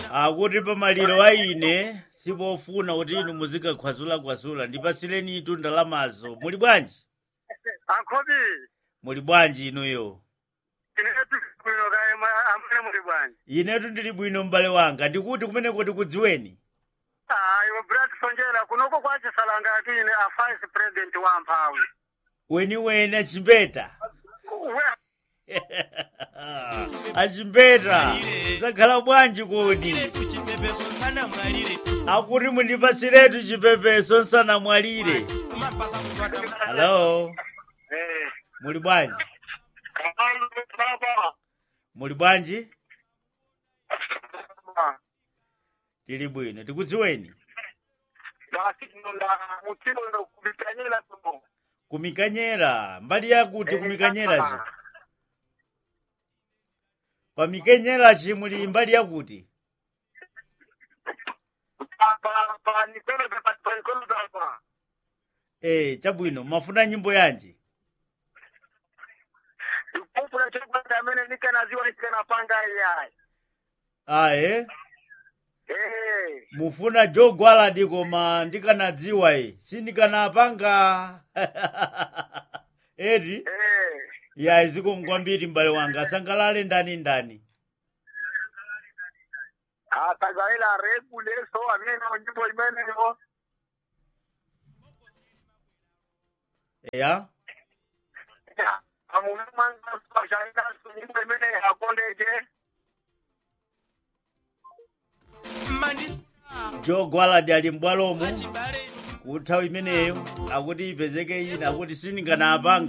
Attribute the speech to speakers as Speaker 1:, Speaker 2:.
Speaker 1: akuti pamaliro a ine sipofuna kuti inu muzikakhwazulakhwazula ndipasireni itu ndalamazo muli bwanji
Speaker 2: Ankhobi,
Speaker 1: muli bwanji inuyo
Speaker 2: inetu bwino kaye mwa- amene muli bwanji.
Speaker 1: inetu ndili bwino m'bale wanga ndikuti kumeneko tikudziweni
Speaker 2: Ah, iwe Brad Sonjera kunoko kwa Chisalanga atine a vice president wa Mphawi.
Speaker 1: weniweni achimbeta
Speaker 2: We,
Speaker 1: achimbeta zakhala bwanji kodi
Speaker 3: kuchipepeso sana mwalire
Speaker 1: akuti mundipasiretu chipepeso nsanamwalire
Speaker 3: kumapasa kutwata
Speaker 1: halo
Speaker 2: eh,
Speaker 1: muli bwanji
Speaker 2: kamalo baba.
Speaker 1: muli bwanji
Speaker 2: Ah,
Speaker 1: tili bwino tikudziweni
Speaker 2: Basi nda mutino ndo kubitanyela tumo.
Speaker 1: kumikanyera mbali yakuti kumikanyeraci pamikenyeraci muli mbali yakuti
Speaker 2: Baba, baba, nikolo baba, nikolo baba.
Speaker 1: e chabwino mafuna nyimbo yanji
Speaker 2: Ikupura chokwa amene nikanaziwa nikanapanga iyayi.
Speaker 1: aye
Speaker 2: Eh,
Speaker 1: mufuna jogwaladi koma ndikanadziwa e sindikanapanga eti
Speaker 2: eh.
Speaker 1: ya zikongwambiri mbale wanga asangalale ndani ndani
Speaker 2: akazalila refu leso amene nyimbo imeneyo
Speaker 1: eya
Speaker 2: amuna mwanga pashaina nyimbo imene akondeje
Speaker 3: mandi
Speaker 1: jogwaladi ali mbwalomo
Speaker 3: achibale
Speaker 1: kuthawi imeneyo akuti ipezeke ina akuti sindinganapanga